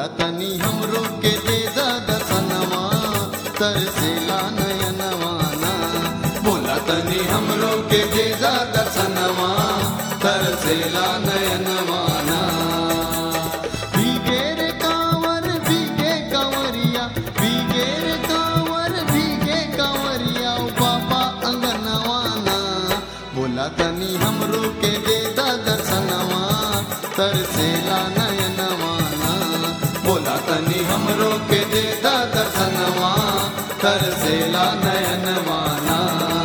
बोला तनी हमरो के दे दा दर्शनवा तरसेला नयनवाना बोला तनी हमरो के दे दा दर्शनवा तरसेला नयनवाना भीगे रे कांवर भीगे कांवरिया भीगे रे कांवर भीगे कांवरिया ओ बाबा अंगनवाना बोला तनी हमरो के दे दा दर्शनवा तरसेला नयनवाना बोला तनी हमरो के दे दा दर्शनवा तरसेला नयनवाना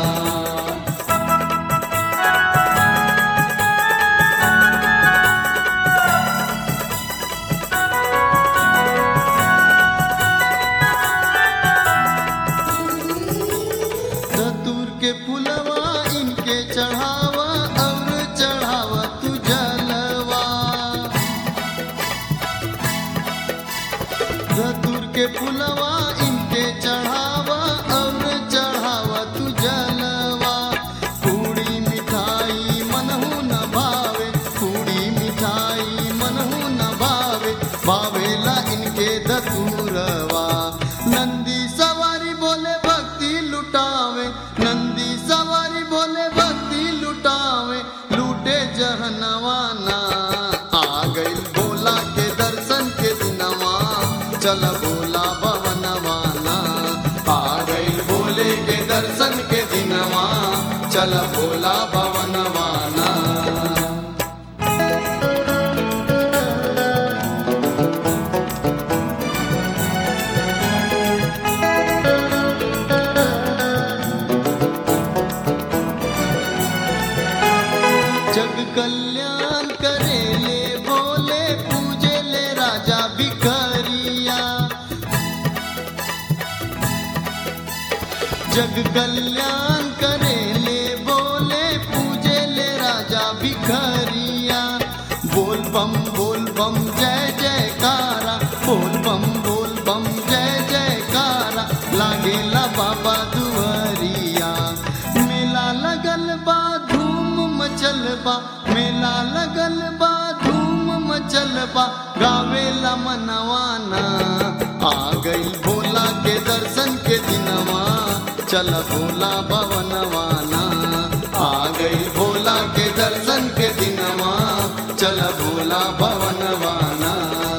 धतूर के फुलवा इनके चढ़ावा और चढ़ावा तू जलवा धतूर के फुलवा इनके चढ़ावा और चढ़ावा तू जलवा पूड़ी मिठाई मनहु न भावे पूड़ी मिठाई मनहु न भावे भावेला इनके धतूरवा नंदी सवारी बोले भक्ति लुटावे नंदी सवारी बोले भक्ति लुटावे लूटे जहनवाना आ गई बोला के दर्शन के दिनवा चल बोला भवनवाना आ गई बोले के दर्शन के दिनवा चल बोला भवनवाना जग कल्याण करे ले बोले पूजे ले राजा भिखरिया जग कल्याण करे ले बोले पूजे ले राजा भिखरिया बोल बम बोल बम जय जयकारा बोल बम बोल बम जय जयकारा लागेला बाबा दुआरिया मेला लगल बा धूम मचल बा मेला लगल बा धूम मचल बा गावेला मनवाना आ गई भोला के दर्शन के दिनवा चल भोला भवनवाना आ गई भोला के दर्शन के दिनवा चल भोला भवनवाना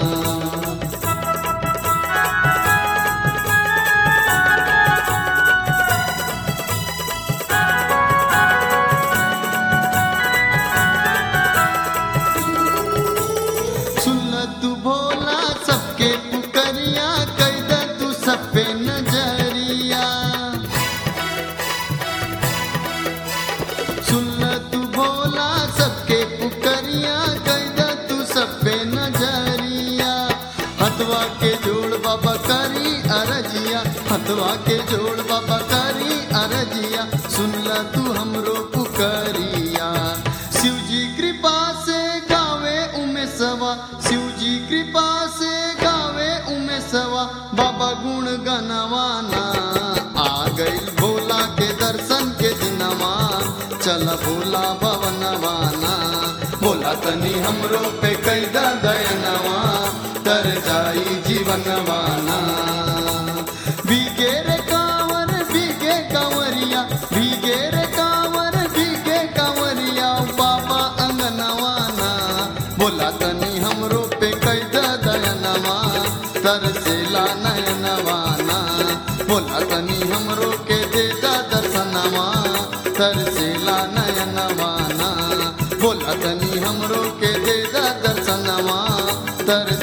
सुन तू भोला सबके पुकरिया कैद तू सब पे नजरिया सुन तू भोला सबके पुकरिया कैद तू सब पे नजरिया हथवा के जोड़ बाबा करी अरजिया हथवा के जोड़ बाबा करी अरजिया सुन तू हमरो पुकरिया शिव जी कृपा से गावे उमे सवा शिव जी कृपा से गावे उमे सवा बाबा गुण गनवाना आ गई भोला के दर्शन के दिनवा चल भोला भवनवाना बोला तनी हमरो पे कैदा दयनवा तर जाई जीवनवाना भीगे रे कांवर भीगे कांवरिया भीगे रे कांवर भीगे कांवरिया बाबा अंगनवाना बोला तनी हमरो पे कैदा दयनवा तरसेला नयनवाना बोला तनी हमरो के देता दर्शनवा तरसेला नयनवाना बोला तनी हमरो के देता दर्शनवा तर